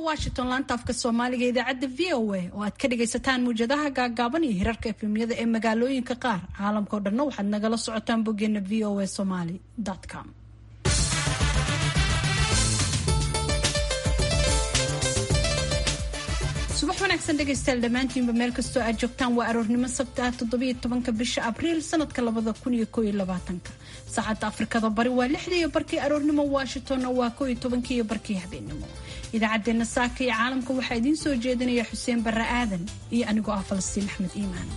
washington laanta afka soomaaliga idaacadda v o a oo aad ka dhagaysataan muwjadaha gaagaaban iyo hirarka efemyada ee magaalooyinka qaar caalamkao dhanna waxaad nagala socotaan boggeena v o a somaly com subax wanaagsan dhegaystayaal dhammaantiinba meel kastoo aad joogtaan waa aroornimo sabti ah toddobiyo tobanka bisha abriil sanadka labada kun iyo kooiyo labaatanka saacadda afrikada bari waa lixda iyo barkii aroornimo washingtonna waa kooiyo tobankii iyo barkii habeenimo idaacaddeenna saaka iyo caalamka waxaa idiin soo jeedinaya xuseen barre aadan iyo anigoo ah falastiin axmed iimaan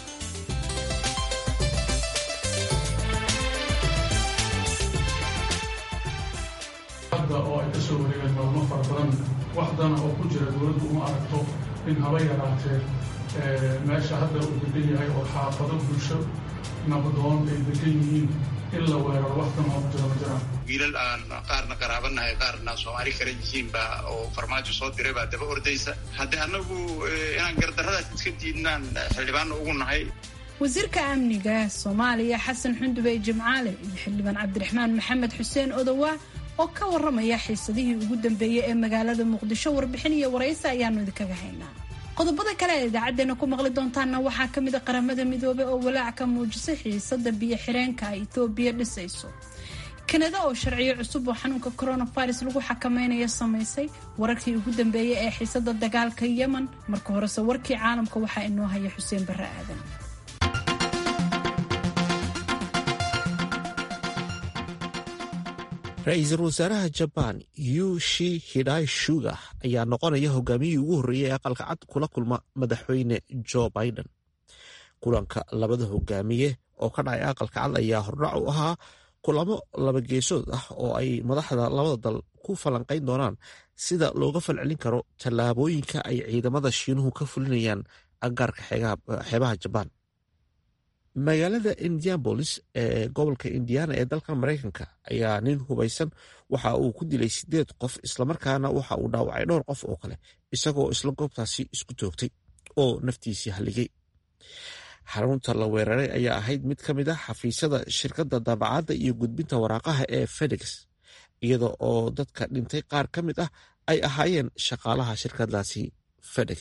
hadda oo ay ka soo wareegeen maalmo fara badan wax dana oo ku jira dowladdu uma aragto in haba yaraatee meesha hadda uu degan yahay oo xaafado bulsho nabadoon ay degan yihiin in la weeraro wax dan oo ku jira ma jiraan wiilal aan qaarna qaraabanahay qaarna soomaali kale yihiinba oo farmaajo soo diray baa daba ordaysa haddii annagu inaan gardarradaas iska diidnaan xildhibaanna ugu nahay wasiirka amniga soomaaliya xasan xundube jimcaale iyo xildhibaan cabdiraxmaan maxamed xuseen odowaa oo ka waramaya xiisadihii ugu dambeeyey ee magaalada muqdisho warbixin iyo waraysi ayaanu idinkaga haynaa qodobada kale ee idaacadeena ku maqli doontaanna waxaa ka mid a qaramada midoobey oo walaac ka muujisay xiisada biyo xireenka ay etoobiya dhisayso kanada oo sharciyo cusub oo xanuunka coronavirus lagu xakameynaya samaysay wararkii ugu dambeeyey ee xiisada dagaalka yemen marka horese warkii caalamka waxaa inoo haya xuseen barre aadan ra-iisul wasaaraha jabaan yushi hidai shuga ayaa noqonaya hogaamiyihii ugu horreeyay ee aqalka cad kula kulma madaxweyne jo biden kulanka labada hogaamiye oo ka dhacay aqalka cad ayaa hordhac u ahaa kulamo laba geesood ah oo ay madaxda labada dal ku falanqayn doonaan sida looga falcelin karo tallaabooyinka ay ciidamada shiinuhu ka fulinayaan agaarka xeebaha jabaan magaalada indianabolis ee gobolka indiana ee dalkan maraykanka ayaa nin hubaysan waxa uu ku dilay sideed qof islamarkaana waxa uu dhaawacay dhowr qof oo kale isagoo isla goobtaasi isku toogtay oo naftiisii halligay xarunta la weeraray ayaa ahayd mid ka mid a xafiisyada shirkadda daabacadda iyo gudbinta waraaqaha ee fedex iyada oo dadka dhintay qaar ka mid ah ay ahaayeen shaqaalaha shirkadaasi fedex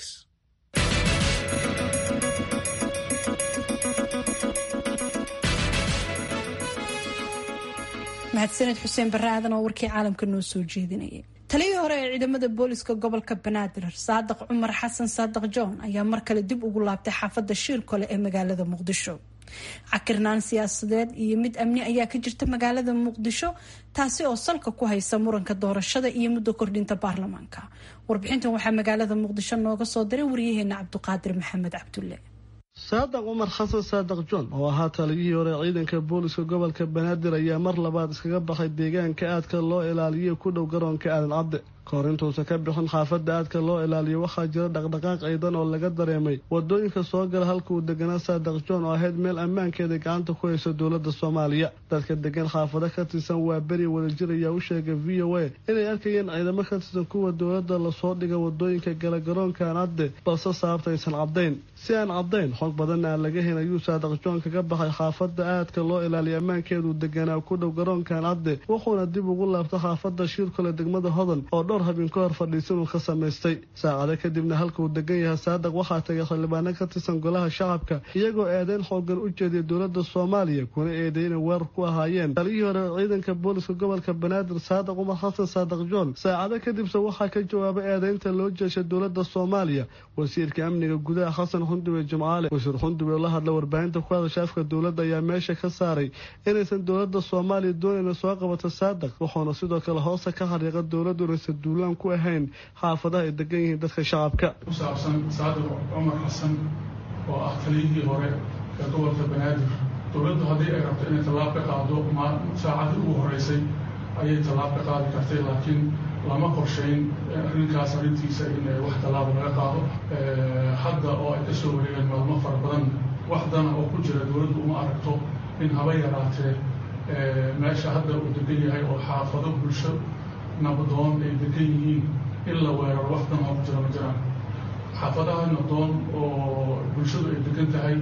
mahadsaned xuseen barre aadan oo warkii caalamka noo soo jeedinayay taliyii hore ee ciidamada booliska gobolka banaadir saadiq cumar xasan saadiq john ayaa mar kale dib ugu laabtay xaafadda shiirkole ee magaalada muqdisho cakirnaan siyaasadeed iyo mid amni ayaa ka jirta magaalada muqdisho taasi oo salka ku haysa muranka doorashada iyo muddo kordhinta baarlamaanka warbixintan waxaa magaalada muqdisho nooga soo diray waryaheena cabduqaadir maxamed cabdulle saadiq cumar xasan saadiq john oo ahaa taliyihii hore ciidanka booliska gobolka banaadir ayaa mar labaad iskaga baxay deegaanka aadka loo ilaaliyo ku dhow garoonka aadan cadde kahor intuusan ka bixin xaafadda aadka loo ilaaliyo waxaa jira dhaqdhaqaaq ciidan oo laga dareemay wadooyinka soo gala halka uu deganaa saadiq john oo ahayd meel ammaankeeda gacanta ku haysa dowladda soomaaliya dadka degan xaafado ka tirsan waa beri wadajir ayaa u sheegay v o a inay arkayeen ciidamo ka tirsan kuwa dowladda lasoo dhiga wadooyinka gala garoonka aan cadde balse sababta aysan caddayn si aan caddayn xog badanna aan laga hen ayuu saadiq john kaga baxay xaafadda aadka loo ilaaliyo ammaankeeduu deganaa ku dhow garoonkaan cadde wuxuuna dib ugu laabtay xaafadda shiirkole degmada hodan oo dhowr habeen ka hor fadhiisanuu ka samaystay saacado kadibna halka uu degan yahay saadiq waxaa tagay xildhibaano ka tirsan golaha shacabka iyagoo eedeyn xoogan u jeediya dowladda soomaaliya kuna eeday inay weerar ku ahaayeen taliyihii hore ciidanka booliska gobolka banaadir saadiq cumar xasan saadiq john saacado kadibse waxaa ka jawaabay eedeynta loo jeeshay dowladda soomaaliya wasiirka amniga gudaha xasan xundube jimcaale wasiir xundube oo la hadla warbaahinta ku hadasha afka dowladda ayaa meesha ka saaray inaysan dowladda soomaaliya doonayna soo qabato saadiq wuxuuna sidoo kale hoosta ka xariiqa dowladdu inaysan duulaan ku ahayn xaafadaha ay degan yihiin dadka shacabka ku saabsan saadiq cumar xasan oo ah taliyihii hore ee gobolka banaadir dowladdu haddii ay rabto inay tallaab ka qaado saacadii ugu horeysay ayay tallaab ka qaadi kartay laakiin lama qorshayn arrinkaas arrintiisa in wax tallaaba laga qaado hadda oo ay ka soo wareegeen maalmo fara badan wax dana oo ku jira dowladdu uma aragto in haba yaraatee meesha hadda uu degan yahay oo xaafado bulsho nabadoon ay degan yihiin in la weeraro wax dan oo ku jira ma jiraan xaafadaha nabadoon oo bulshadu ay degan tahay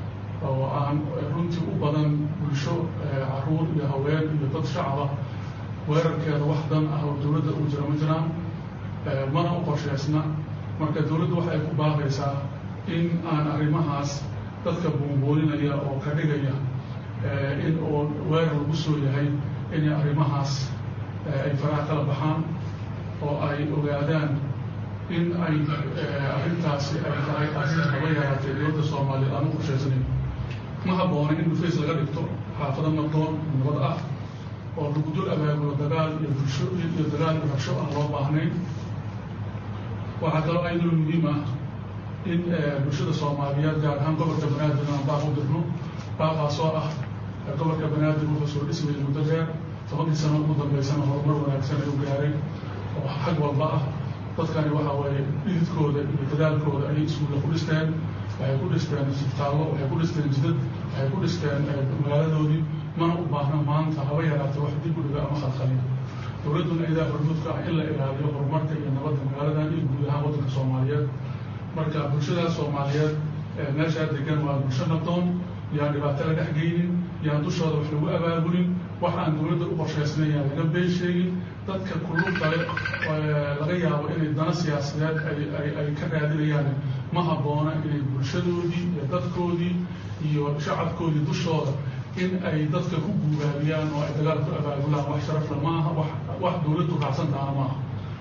oo aan runtii u badan bulsho caruur iyo haween iyo dad shacaba weerarkeeda wax dan ah oo dowladda ugu jira ma jiraan mana u qorsheysna marka dowladdu waxay ku baaqaysaa in aan arrimahaas dadka buunbuuninaya oo ka dhigaya in uu weerar lagu soo yahay inay arrimahaas ay faraha kala baxaan oo ay ogaadaan in ay arrintaasi ay tahay arrin haba yaraatee dowladda soomaaliyeed aan u qorshaysanayn ma habboona in dhufays laga dhigto xaafado nabdoon nabad ah oo lagu dul abaabulo dagaal iyo bulsho iyo dagaal iyo rabsho aan loo baahnayn waxaa kaloo ayadoo muhiim ah in bulshada soomaaliyeed gaar ahaan gobolka banaadir aan baaq u dirno baaqaasoo ah gobolka banaadir wuxuu soo dhismayay muddo dheer tobankii sano ugu dambeysana horumar wanaagsan ayuu gaaray oo xag walba ah dadkani waxa weeye dhididkooda iyo dadaalkooda ayay iskuulla ku dhisteen waxay ku dhisteen isbitaallo waxay ku dhisteen jidad waxay ku dhisteen magaaladoodii mana u baahna maanta haba yaraatee wax dib u dhiga ama khalkhaliya dowladduna idaa hormuudka ah in la ilaaliyo horumarka iyo nabadda magaaladan iyo guud ahaan waddanka soomaaliyeed marka bulshadaas soomaaliyeed meeshaa degan waa bulsho nabdoon yaan dhibaato la dhex geynin yaan dushooda wax lagu abaabulin wax aan dowladda u qorshaysnayn yaan laga been sheegin dadka kullu kale laga yaabo inay dana siyaasadeed ay ka raadinayaan ma habboona inay bulshadoodii iyo dadkoodii iyo shacabkoodii dushooda in ay dadka ku guubaabiyaan oo ay dagaal ku abaabulaan wax sharafla maaha wax dowladdu raacsantaana maaha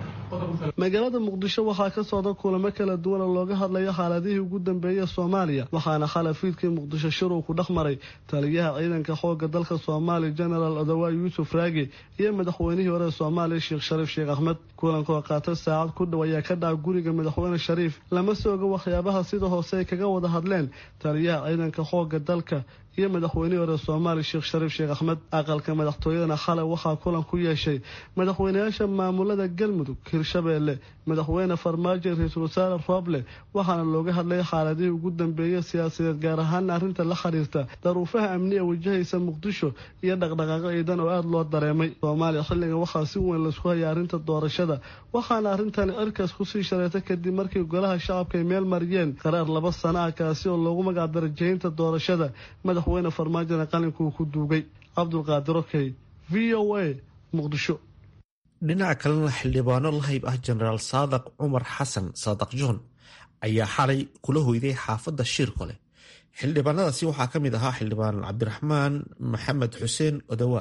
magaalada muqdisho waxaa ka socda kulamo kala duwan oo looga hadlayo xaaladihii ugu dambeeyey soomaaliya waxaana khalafiidkii muqdisho shir uu ku dhex maray taliyaha ciidanka xooga dalka soomaaliya genaraal odawa yuusuf raagi iyo madaxweynihii hore soomaaliya sheekh shariif sheekh axmed kulanka oo qaatay saacad ku dhow ayaa ka dhaca guriga madaxweyne shariif lama sooga waxyaabaha sida hoose ay kaga wada hadleen taliyaha ciidanka xooga dalka iyo madaxweynihii hore soomaaliya sheekh shariif sheekh axmed aqalka madaxtooyadana xalay waxaa kulan ku yeeshay madaxweyneyaasha maamulada galmudug hirshabeelle madaxweyne farmaajo ra-iisul wasaare rooble waxaana looga hadlay xaaladihii ugu dambeeyey siyaasadeed gaar ahaana arrinta la xiriirta daruufaha amni ee wajahaysa muqdisho iyo dhaqdhaqaaqo ciidan oo aada loo dareemay soomaaliya xilligan waxaa si weyn laisku hayay arrinta doorashada waxaana arrintani cirkaas kusii shareetay kadib markii golaha shacabka ay meel mariyeen qaraar laba sana ah kaasi oo loogu magacdaray jahinta doorashada madaxweyne farmaajona qalinkuu ku duugay cabdulqaadir okey v o a muqdisho dhinaca kalena xildhibaano lahayb ah jenaraal saadaq cumar xasan saadaq john ayaa xalay kula hoyday xaafadda shiirkole xildhibaanadaasi waxaa ka mid ahaa xildhibaan cabdiraxmaan maxamed xuseen odawa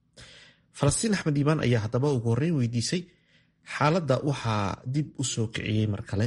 falastiin axmed iimaan ayaa haddaba ugu horreyn weydiisay xaaladda waxaa dib u soo kiciyey mar kale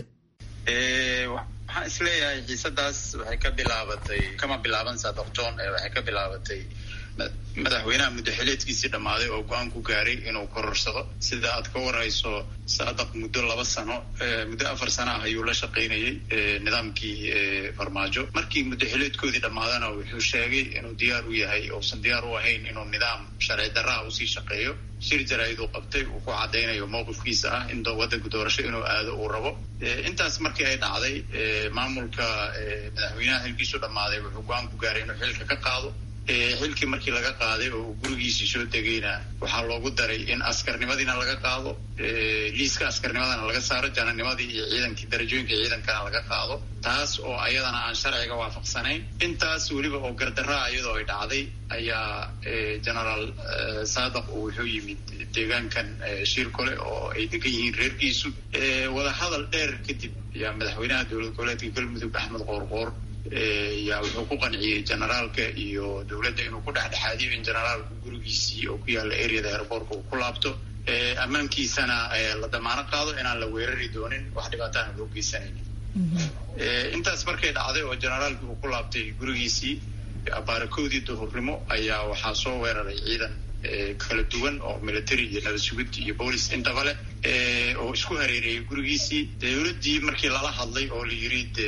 waxaan isleeyahay xiisadaas waxay ka bilaabatay kama bilaaban saadaq john ee waxay ka bilaabatay madaxweynaha muddaxileedkiisii dhammaaday oo go-aan ku gaaray inuu kororsado sida aad ka warhayso saadaq muddo laba sano muddo afar sano ah ayuu la shaqaynayay nidaamkii farmaajo markii muddaxileedkoodii dhammaadana wuxuu sheegay inuu diyaar u yahay uusan diyaar u ahayn inuu nidaam sharci darraha usii shaqeeyo shir jaraa'iduu qabtay uu ku caddaynayo mowqifkiisa ah in waddanka doorasho inuu aado uu rabo intaas markii ay dhacday maamulka madaxweynaha xilkiisu dhammaaday wuxuu go-aan ku gaaray inuu xilka ka qaado xilkii markii laga qaaday oo uu gurigiisii soo degayna waxaa loogu daray in askarnimadiina laga qaado liiska askarnimadana laga saaro jananimadii iyo ciidankii darajooyinka ciidankana laga qaado taas oo ayadana aan sharciga waafaqsanayn intaas weliba oo gardaraa iyadoo ay dhacday ayaa genaraal saadaq uu wuxuu yimid deegaankan shiirkole oo ay degan yihiin reerkiisu wadahadal dheer kadib ayaa madaxweynaha dowlad goboleedka galmudug axmed qoorqoor yaa wuxuu ku qanciyey generaalka iyo dowladda inuu ku dhexdhexaadiyo in generaalku gurigiisii oo ku yaalla areada airboortka uu ku laabto ammaankiisana la damaano qaado inaan la weerari doonin wax dhibaataana loo geysanaynin intaas markay dhacday oo generaalkii uu ku laabtay gurigiisii baarakoodii duhurnimo ayaa waxaa soo weeraray ciidan kala duwan oo military iyo nabad sugid iyo boolis intaba leh oo isku hareereeyay gurigiisii dowladdii markii lala hadlay oo la yiri de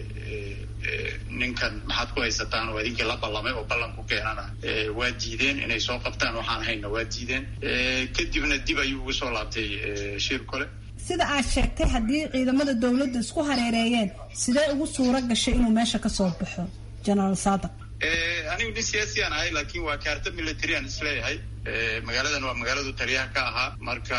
ninkan maxaad ku haysataan oo idinkii la ballamay oo ballan ku keenana waa diideen inay soo qabtaan waxaan hayna waa diideen kadibna dib ayuu ugu soo laabtay shir kole sida aad sheegtay haddii ciidamada dowladda isku hareereeyeen sidee ugu suura gashay inuu meesha ka soo baxo genaraal saadaq anigu nin siyaasi aan ahay laakiin waa kaarta military aan isleeyahay magaaladan waa magaaladu taliyaha ka ahaa marka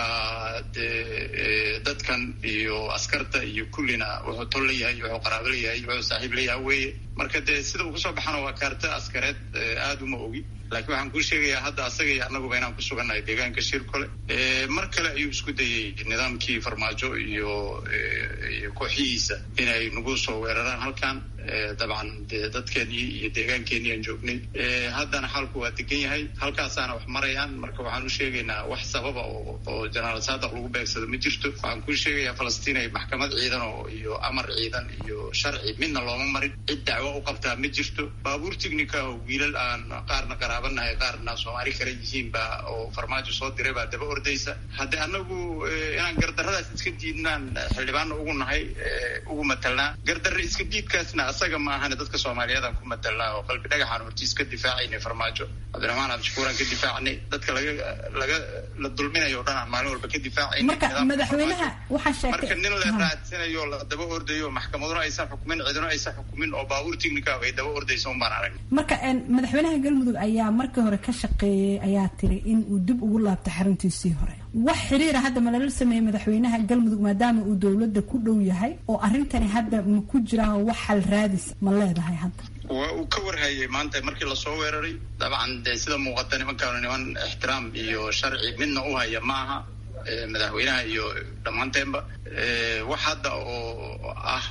dee dadkan iyo askarta iyo kullina wuxuu tol leeyahay wuxuu qaraabo leeyahay wuxuu saaxiib leeyahay weeye marka dee sida uu kusoo baxana waa kaarta askareed aada uma ogi laakiin waxaan kuu sheegayaa hadda asaga iyo annaguba inaan ku sugannahay deegaanka shirkole mar kale ayuu isku dayey nidaamkii farmaajo iyo iyo kooxihiisa inay nagu soo weeraraan halkan dabcan dee dadkeenii iyo deegaankeenii aan joognay haddana xaalku waa degan yahay halkaasaana wax marayaan marka waxaan u sheegaynaa wax sababa oo jenaraal saadaq lagu beegsado ma jirto waxaan kuu sheegayaa falastiin ay maxkamad ciidan oo iyo amar ciidan iyo sharci midna looma marin cid dacwo u qabtaa ma jirto baabuur tignika oo wiilal aan qaarna qaraabanahay qaarna soomaali kale yihiin baa oo farmaajo soo diray baa daba ordaysa haddii anagu inaan gardarradaas iska diidnaan xildhibaanna ugu nahay ugu matalnaa gardarre iska diidkaasna asaga ma ahane dadka soomaaliyeedaan ku matalnaa oo qalbi dhagaxaan hortiis ka difaacaynay farmaajo cabdiraxmaan cabdishakuuraan ka difaacnay dadka laga laga la dulminayo o dhan aan maalin walba ka difaacayna marka madaxweynaha waxaa sheegtay marka nin la raadsanayo la daba ordayo maxkamaduna aysan xukumin cidino aysan xukumin oo baabuur tignika ay daba ordayso un baan aragnay marka madaxweynaha galmudug ayaa markii hore ka shaqeeyey ayaa tiri in uu dib ugu laabto xaruntiisii hore wax xiriira hadda ma lala sameeyey madaxweynaha galmudug maadaama uu dowladda ku dhow yahay oo arrintani hadda ma ku jiraa wax xal raadis ma leedahay hadda waa uu ka warhayay maanta markii lasoo weeraray dabcan dee sida muuqata nimankaanu niman ixtiraam iyo sharci midna u haya ma aha madaxweynaha iyo dhammaanteenba wax hadda oo ah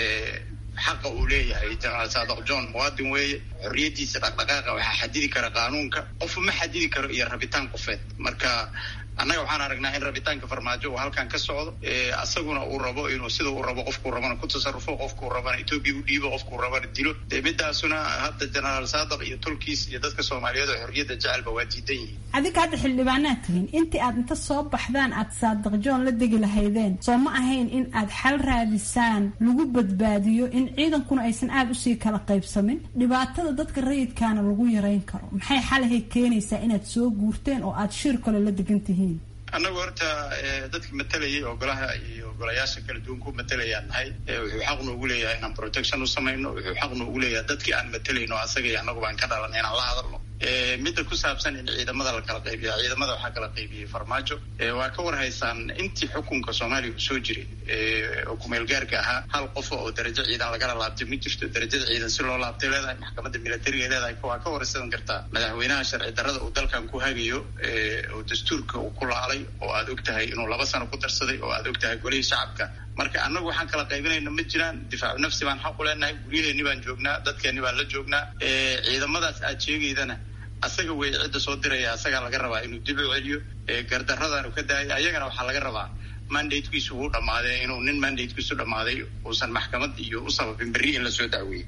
xaqa uu leeyahay jenaraal saadaq john muwaadin weeye xorriyaddiisa dhaqdhaqaaqa waxaa xadidi kara qaanuunka qofu ma xadidi karo iyo rabitaan qofeed marka annaga waxaan aragnaa in rabitaanka farmaajo uu halkan ka socdo asaguna uu rabo inuu sida uu rabo qofkuu rabana ku tasarufo qofkuu rabana etoobiya u dhiibo qofkuu rabana dilo dee midaasuna hadda jenaraal saadaq iyo tolkiis iyo dadka soomaaliyeed oo xorriyadda jecelba waa diidan yihiin adinka hadda xildhibaanaad tihiin intii aad inta soo baxdaan aad saadaq john la degi lahaydeen soo ma ahayn in aad xal raadisaan lagu badbaadiyo in ciidankuna aysan aada usii kala qaybsamin dhibaatada dadka rayidkaana lagu yareyn karo maxay xalahay keenaysaa inaad soo guurteen oo aad shir kale la degan tihiin annagu horta dadka matalayay oo golaha iyo golayaasha kala duwan ku matalayaan nahay wuxuu xaq noogu leeyahay inaan protection u samayno wuxuu xaq noogu leeyahay dadkii aan matalayno asaga iyo annagu baan ka dhalan inaan la hadalno midda ku saabsan in ciidamada la kala qaybiya ciidamada waxaa kala qaybiyey farmaajo waa ka warhaysaan intii xukunka soomaaliya uu soo jiray oo kumeel gaarka ahaa hal qof oo darajo ciidan lagala laabtay ma jirto darajada ciidan si loo laabtay leedahay maxkamadda militariga leedahay waa ka waraysan kartaa madaxweynaha sharci darrada uu dalkan ku hagayo oo dastuurka uu ku laalay oo aad og tahay inuu laba sano ku darsaday oo aad og tahay golihii shacabka marka annagu waxaan kala qaybinayna ma jiraan difaacu nafsi baan xaq u leenahay guryaheeni baan joognaa dadkeeni baan la joognaa ciidamadaas aad sheegaydana asaga wey cidda soo diraya asagaa laga rabaa inuu dib u celiyo gardarradaanu ka daayay ayagana waxaa laga rabaa mandatekiisu uu dhammaaday inuu nin mandatekiisu dhammaaday uusan maxkamad iyo u sababin berri in lasoo dacweeyey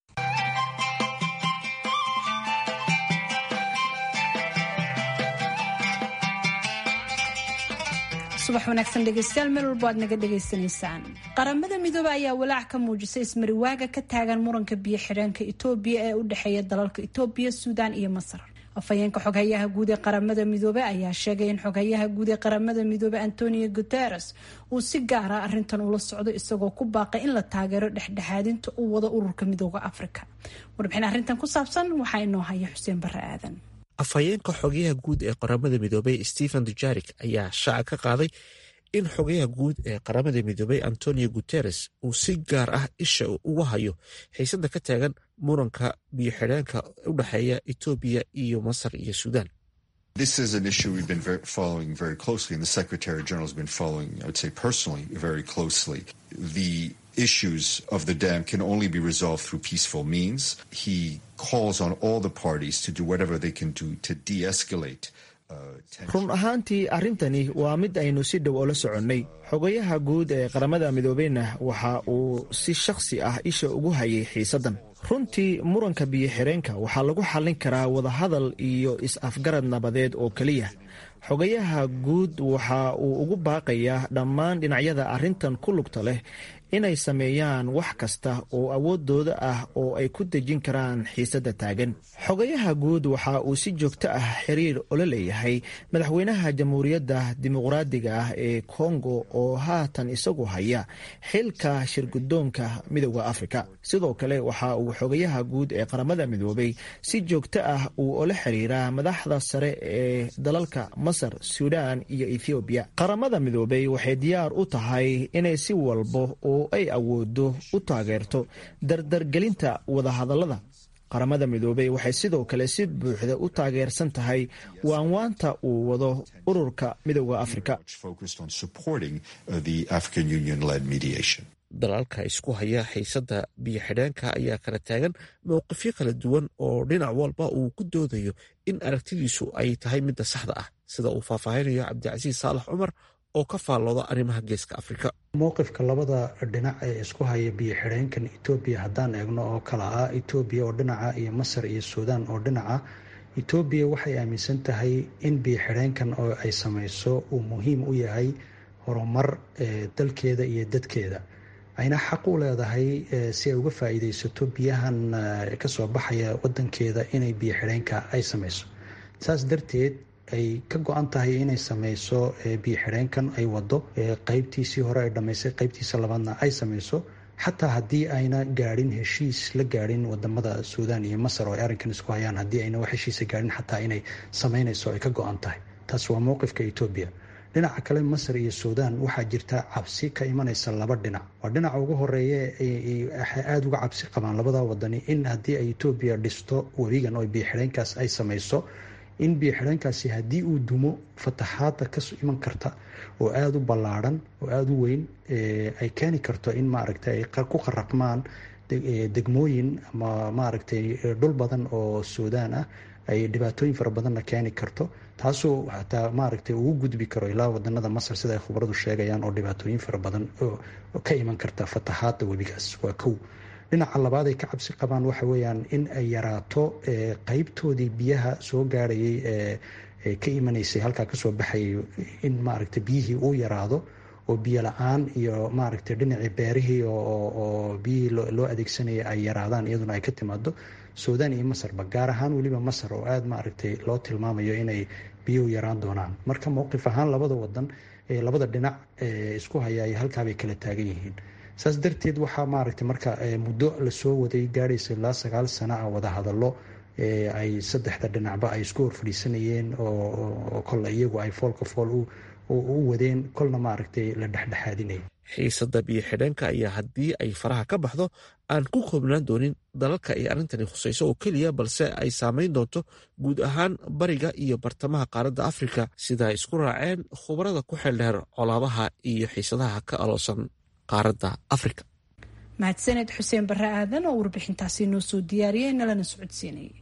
subax wanaagsan dhegeystayaal meel walbo aad naga dhegaysanaysaan qaramada midoobe ayaa walaac ka muujisay ismariwaaga ka taagan muranka biyo xidheenka itoobiya ee u dhexeeya dalalka itoobiya suudaan iyo masar afhayeenka xoghayaha guud ee qaramada midoobe ayaa sheegay in xoghayaha guud ee qaramada midoobe antonio guteres uu si gaara arintan ula socdo isagoo ku baaqay in la taageero dhexdhexaadinta u wada ururka midooda afrika warbixin arrintan ku saabsan waxaa inoo haya xuseen bare aadan afhayeenka xogayaha guud ee qaramada midoobey stephen dujarik ayaa shaaca ka qaaday in xogayaha guud ee qaramada midoobey antonio guteres uu si gaar ah isha uga hayo xiisada ka taagan muranka biyo xidheenka u dhexeeya etoobiya iyo masar iyo suudaan This is an issue we've been very, following very closely, and the Secretary General has been following, I would say personally, very closely. The issues of the dam can only be resolved through peaceful means. He calls on all the parties to do whatever they can do to de escalate. run ahaantii arrintani waa mid aynu si dhow oola soconnay xogayaha guud ee qaramada midoobeyna waxa uu si shakhsi ah isha ugu hayay xiisaddan runtii muranka biyo xireenka waxaa lagu xallin karaa wadahadal iyo is-afgarad nabadeed oo keliya xogayaha guud waxa uu ugu baaqayaa dhammaan dhinacyada arrintan ku lugta leh inay sameeyaan wax kasta oo awooddooda ah oo ay ku dejin karaan xiisadda taagan xogayaha guud waxa uu si joogto ah xiriir ola leeyahay madaxweynaha jamhuuriyadda dimuqraadiga ah ee kongo oo haatan isagu haya xilka shirguddoonka midooda afrika sidoo kale waxa uu xogayaha guud ee qaramada midoobay si joogto ah uu ola xiriiraa madaxda sare ee dalalka masar suudaan iyo ethoobiya qaramada midoobay waxay diyaar u tahay inay si walba oo ay awoodo u taageerto dardargelinta wadahadallada qaramada midoobey waxay sidoo kale si buuxda u taageersan tahay waanwaanta uu wado ururka midooda afrika dalalka isku haya xiisada biyo xidheenka ayaa kala taagan mowqifyo kala duwan oo dhinac walba uu ku doodayo in aragtidiisu ay tahay midda saxda ah sida uu faahfaahinayo cabdicasiis saalax cumar oo ka faallooda arrimaha geeska afrika mowqifka labada dhinac ee isku haya biyo xidheenkan etoobiya haddaan eegno oo kala ah etoobiya oo dhinaca iyo masar iyo suudaan oo dhinaca etoobiya waxay aaminsan tahay in biyo xidheenkan oo ay sameyso uu muhiim u yahay horumar dalkeeda iyo dadkeeda ayna xaq u leedahay si ay uga faa-iideysato biyahan kasoo baxaya wadankeeda inay biyo xidheenka ay sameyso saas darteed ay ka go-an tahay inay sameyso biyo xidheenkan ay wado qeybtiisii hore ay dhamaysay qeybtiisa labaadna ay sameyso xataa haddii ayna gaadhin heshiis la gaadhin wadamada suudaan iyo masar oo ay arrinkan isku hayaan haddii ayna wax heshiisa gaadhin xataa inay sameyneyso ay ka go-an tahay taas waa mowqifka etoobiya dhinaca kale masar iyo suudaan waxaa jirta cabsi ka imaneysa laba dhinac waa dhinaca ugu horeeye waxay aada uga cabsi qabaan labada wadani in haddii ay etoobiya dhisto webigan oo biyo xidheenkaas ay sameyso in biyo xidheenkaasi haddii uu dumo fataxaada ka iman karta oo aada u ballaadhan oo aada u weyn ay keeni karto in maaragtay ay ku qaraqmaan degmooyin ama maaragtay dhul badan oo suudaan ah ay dhibaatooyin fara badanna keeni karto taasoo xataa maaragtay ugu gudbi karo ilaa wadanada masar sida ay khubaradu sheegayaan oo dhibaatooyin fara badan ka iman karta fataxaada webigaas waa kow dhinaca labaad ay ka cabsi qabaan waxa weeyaan in ay yaraato qeybtoodii biyaha soo gaarayay ee ka imanaysay halkaa kasoo baxayay in maaragtay biyihii uu yaraado oo biyo la-aan iyo maaragtay dhinacii beerihii oo biyihii loo adeegsanayay ay yaraadaan iyaduna ay ka timaado suudaan iyo masarba gaar ahaan weliba masar oo aada maaragtay loo tilmaamayo inay biyuhu yaraan doonaan marka mowqif ahaan labada wadan labada dhinac isku haya ay halkaabay kala taagan yihiin saas darteed waxaa maaragtay marka muddo lasoo waday gaadhaysa ilaa sagaal sana a wada hadallo ay saddexda dhinacba ay isku horfadhiisanayeen oo kolla iyagu ay foolka fool u wadeen kolna maaragtay la dhexdhexaadinaya xiisada biyo xidheenka ayaa haddii ay faraha ka baxdo aan ku koobnaan doonin dalalka ay arrintani khusayso oo keliya balse ay saameyn doonto guud ahaan bariga iyo bartamaha qaaradda afrika sida ay isku raaceen khubarada ku xeeldheer colaabaha iyo xiisadaha ka aloosan qaaradda afrika mahadsaned xuseen barre aadan oo warbixintaasi noo soo diyaariyey nalana socodsiinayay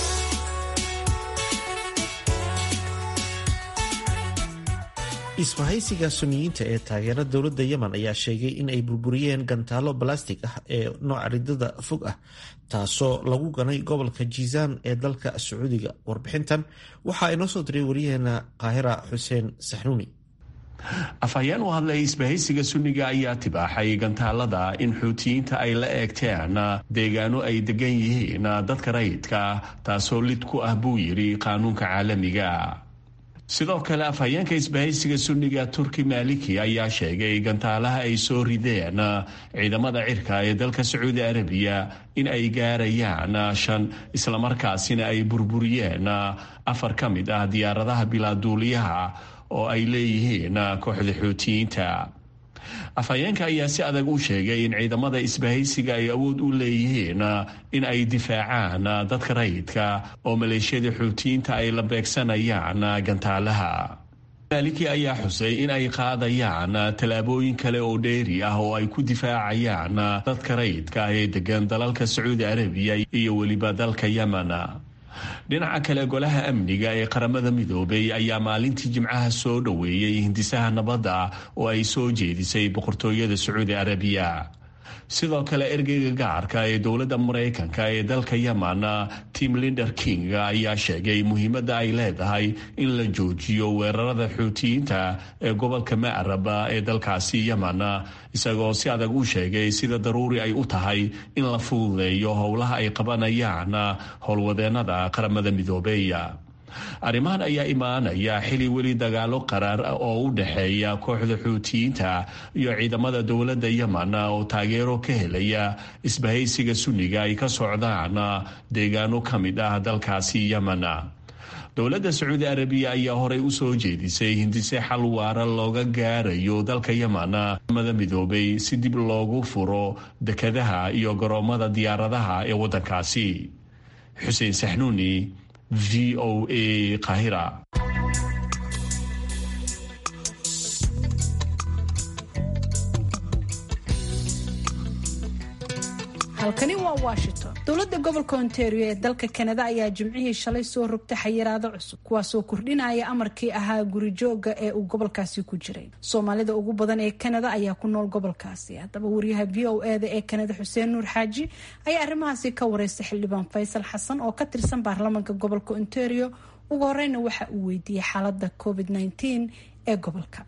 isbahaysiga suniyiinta ee taageera dowladda yemen ayaa sheegay in ay burburiyeen gantaalo balastig ah ee nooca ridada fog ah taasoo lagu ganay gobolka jiisaan ee dalka sacuudiga warbixintan waxaa inoo soo diray wariyaheena qaahira xuseen saxnuuni afhayeen u hadlay isbahaysiga sunniga ayaa tibaaxay gantaalada in xuutiyiinta ay la eegteen deegaano ay degan yihiin dadka rayidka taasoo lid ku ah buu yidhi qaanuunka caalamiga sidoo kale afhayeenka isbahaysiga sunniga turki maliki ayaa sheegay gantaalaha ay soo rideen ciidamada cirka ee dalka sacuudi arabiya in ay gaarayaan shan islamarkaasina ay burburiyeen afar ka mid ah diyaaradaha bilaaduuliyaha oo ay leeyihiin kooxda xuutiyiinta afhayeenka ayaa si adag u sheegay in ciidamada isbahaysiga ay awood u leeyihiin in ay difaacaan dadka rayidka oo maleeshiyada xuutiyiinta ay la beegsanayaan gantaalaha maliki ayaa xusay in ay qaadayaan tallaabooyin kale oo dheeri ah oo ay ku difaacayaan dadka rayidka ee degan dalalka sacuudi arabiya iyo weliba dalka yemen dhinaca kale golaha amniga ee qaramada midoobay ayaa maalintii jimcaha soo dhoweeyey hindisaha nabadda oo ay soo jeedisay boqortooyada sacuudi arabiya sidoo kale ergeyga gacarka ee dowladda maraykanka ee dalka yemen tim linder king ayaa sheegay muhiimadda ay leedahay in la joojiyo weerarada xuutiyiinta ee gobolka macarab ee dalkaasi yemen isagoo si adag u sheegay sida daruuri ay u tahay in la fududeeyo howlaha ay qabanayaan howlwadeenada qaramada midoobeeya arrimahan ayaa imaanaya xili weli dagaalo qaraar oo u dhexeeya kooxda xuutiyiinta iyo ciidamada dowladda yemen oo taageero ka helaya isbahaysiga sunniga ay ka socdaan deegaano ka mid ah dalkaasi yemen dowladda sacuudi arabiya ayaa horey u soo jeedisay hindise xal waara looga gaarayo dalka yemen mada midoobay si dib loogu furo dekadaha iyo garoomada diyaaradaha ee waddankaasi xuseen saxnuuni v o a qahira halkani waa washington dowladda gobolka ontario ee dalka kanada ayaa jimcihii shalay soo rogtay xayiraado cusub kuwaasoo kordhinaya amarkii ahaa gurijooga ee uu gobolkaasi ku jiray soomaalida ugu badan ee kanada ayaa ku nool gobolkaasi haddaba wariyaha v o eda ee kanada xuseen nuur xaaji ayaa arrimahaasi ka wareystay xildhibaan faysal xasan oo ka tirsan baarlamaanka gobolka ontario ugu horeyna waxa uu weydiiyey xaalada covid nteen ee gobolka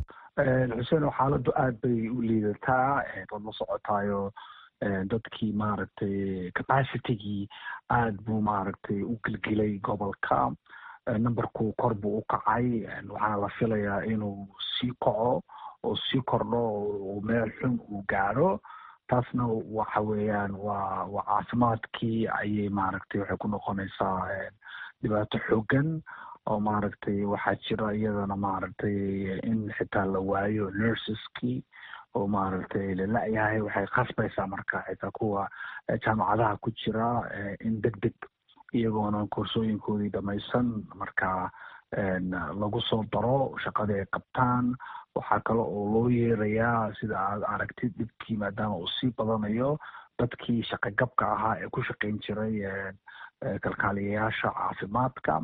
xuseen xaaladu aada bay u liidataa waad la socotaayo dadkii maaragtay capacitigii aada buu maaragtay u gelgelay gobolka numberku kor buu u kacay waxaana la filayaa inuu sii kaco oo sii kordho oo meel xun uu gaadho taasna waxa weeyaan waa waa caafimaadkii ayay maaragtay waxay ku noqonaysaa dhibaato xoogan oo maaragtay waxaa jira iyadana maaragtay in xitaa la waayo nurseskii oo maaragtay lala-yahay waxay khasbaysaa marka xitaa kuwa jaamacadaha ku jira in deg deg iyagoona koorsooyinkoodii dhamaysan marka lagu soo daro shaqadii ay qabtaan waxaa kale oo loo yeerayaa sida aad aragtid dhibkii maadaama uu sii badanayo dadkii shaqagabka ahaa ee ku shaqayn jiray kalkaaliyayaasha caafimaadka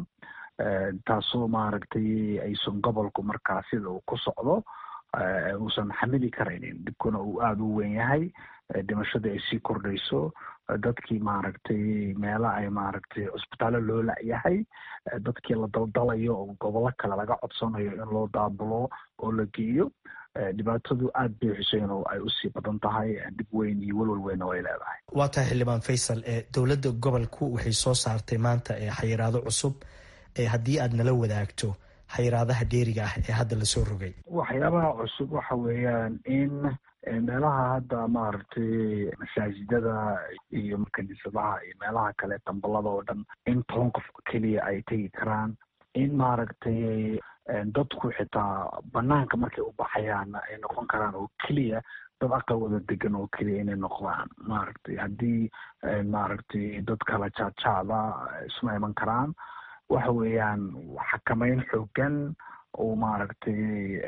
taasoo maaragtay aysan gobolku markaa sida uu ku socdo uusan xamili karaynin dhibkuna uu aada u weyn yahay dhimashadii ay sii kordhayso dadkii maaragtay meela ay maaragtay cusbitaallo loo la-yahay dadkii la daldalayo oo gobollo kale laga codsanayo in loo daabulo oo la geeyo dhibaatadu aada bay xuseen oo ay usii badan tahay dhib weyn iyo welwel weynna way leedahay waa tahay xildhibaan faysal dowladda gobolku waxay soo saartay maanta xayiraado cusub haddii aad nala wadaagto xayiraadaha dheeriga ah ee hadda lasoo rogay waxyaabaha cusub waxa weeyaan in meelaha hadda maaragtay masaajidada iyo kaniisadaha iyo meelaha kale dambalada oo dhan in toban qof keliya ay tegi karaan in maaragtay dadku xitaa banaanka markay u baxayaan ay noqon karaan oo keliya dad aqal wada degan oo keliya inay noqdaan maaragtay haddii maaragtay dad kala jaadjaada isma iman karaan waxa weeyaan xakameyn xoogan oo maaragtay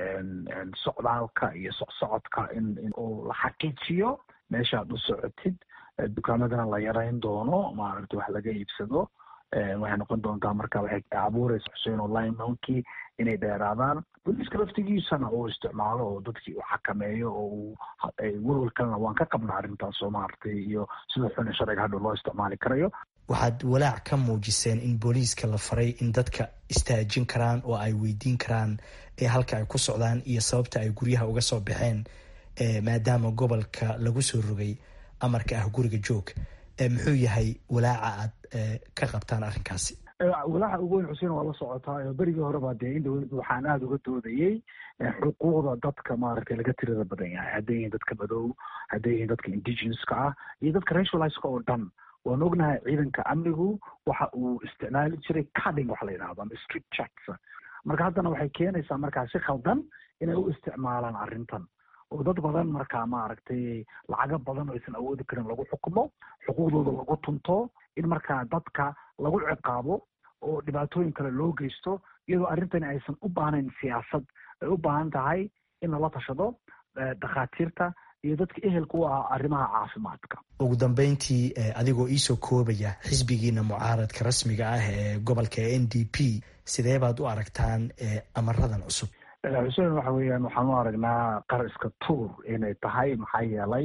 socdaalka iyo socsocodka in oo la xaqiijiyo meeshaad u socotid dukaamadana la yarayn doono maaragtay wax laga iibsado waxay noqon doontaa marka waxay abuureysa xuseen online monkey inay dheeraadaan booliiska laftigiisana uu isticmaalo oo dadkii uu xakameeyo oo uu welwel kalena waan ka qabnaa arrintaas oo maaragtay iyo sida xun sharciga hadhow loo isticmaali karayo waxaad walaac ka muujiseen in booliiska la faray in dadka istaajin karaan oo ay weydiin karaan ee halka ay ku socdaan iyo sababta ay guryaha uga soo baxeen maadaama gobolka lagu soo rogay amarka ah guriga joog muxuu yahay walaaca aad ka qabtaan arrinkaasi walaaca ugu weyn xuseen waa la socotaa berigii horeba dee in dowladda waxaan aada uga doodayey xuquuqda dadka maaragtay laga tirada badan yahay hadday yihiin dadka madow hadday yihiin dadka indigenouska ah iyo dadka racializka oo dhan waan ognahay ciidanka amnigu waxa uu isticmaali jiray carding waxa la yidhahdo ama street checks marka haddana waxay keenaysaa markaa si khaldan inay u isticmaalaan arrintan oo dad badan markaa maaragtay lacago badan oo aysan awoodi karin lagu xukumo xuquuqdooda lagu tunto in markaa dadka lagu ciqaabo oo dhibaatooyin kale loo geysto iyadoo arrintani aysan u baahnayn siyaasad ay u baahan tahay in lala tashado dhakhaatiirta iyo dadka ehelka u ah arrimaha caafimaadka ugu dambeyntii adigoo iisoo koobaya xisbigiina mucaaradka rasmiga ah ee gobolka n d p sidee baad u aragtaan amaradan cusub xuseen waxa weeyaan waxaan u aragnaa qar iska tuur inay tahay maxaa yeelay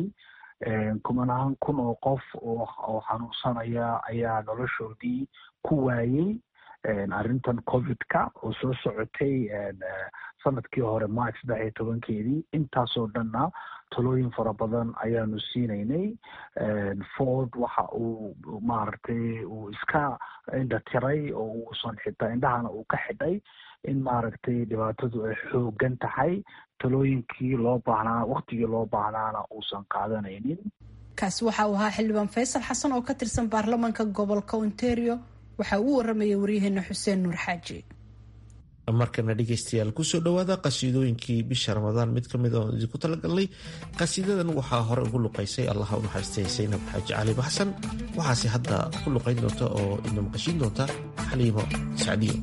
kumanaan kun oo qof oo xanuunsanaya ayaa noloshoodii ku waayey arrintan covidka oo soo socotay sanadkii hore march saddex iyo tobankeedii intaasoo dhanna talooyin fara badan ayaanu siinaynay ford waxa uu maaragtay uu iska indha tiray oo uusan xitaa indhahana uu ka xidhay in maaragtay dhibaatadu ay xoogan tahay talooyinkii loo baahnaa waktigii loo baahnaana uusan qaadanaynin kaasi waxa uu ahaa xildhibaan faysal xasan oo ka tirsan baarlamaanka gobolka ontario waxaa uu waramayay waryaheena xuseen nuur xaaji markana dhegeystayaal kusoo dhawaada qasiidooyinkii bisha ramadaan mid kamid oo idinku talagalnay qasiidadan waxaa hore ugu luqaysay allaha u naxariistay saynab xaaji cali baxsan waxaase hadda ku luqayn doonta oo ina maqashiin doonta xaliimo sacdiyo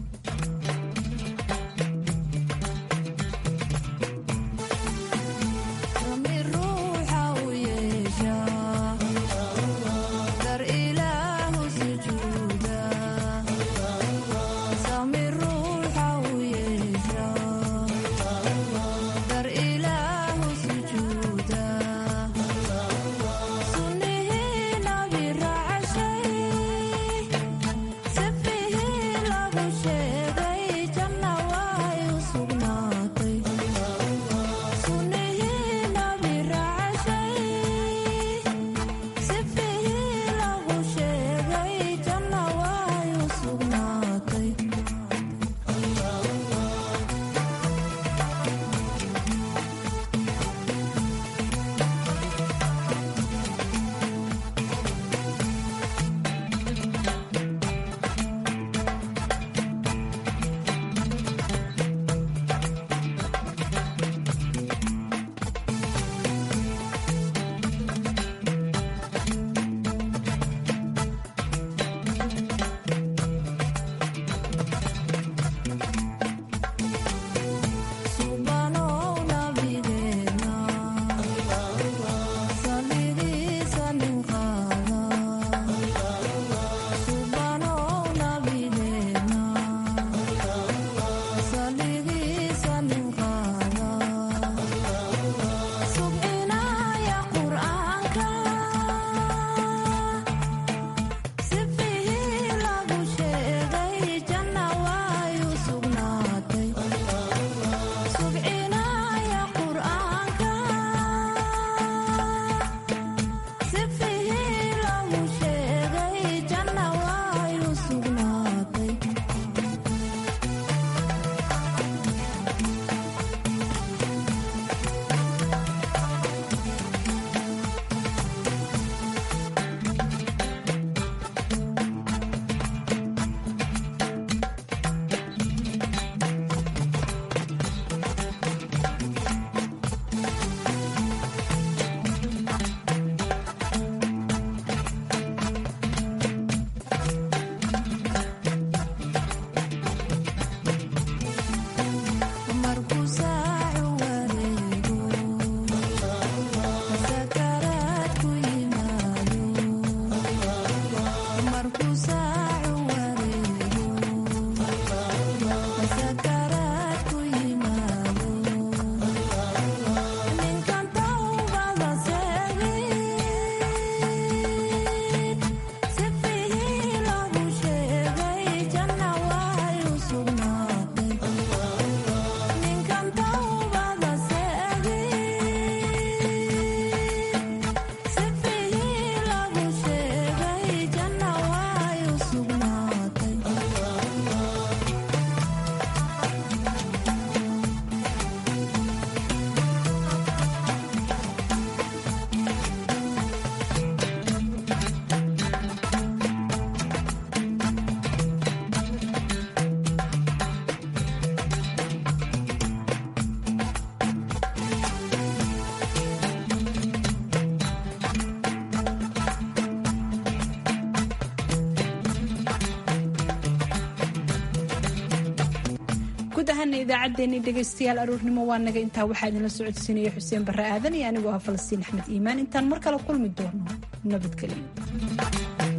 guud ahaana idaacaddeenii dhegaystayaal aroornimo waa naga intaa waxaa idinla socodsiinaya xuseen barre aadan iyo anigoo ah falastiin axmed iimaan intaan mar kale kulmi doono nabadgelyo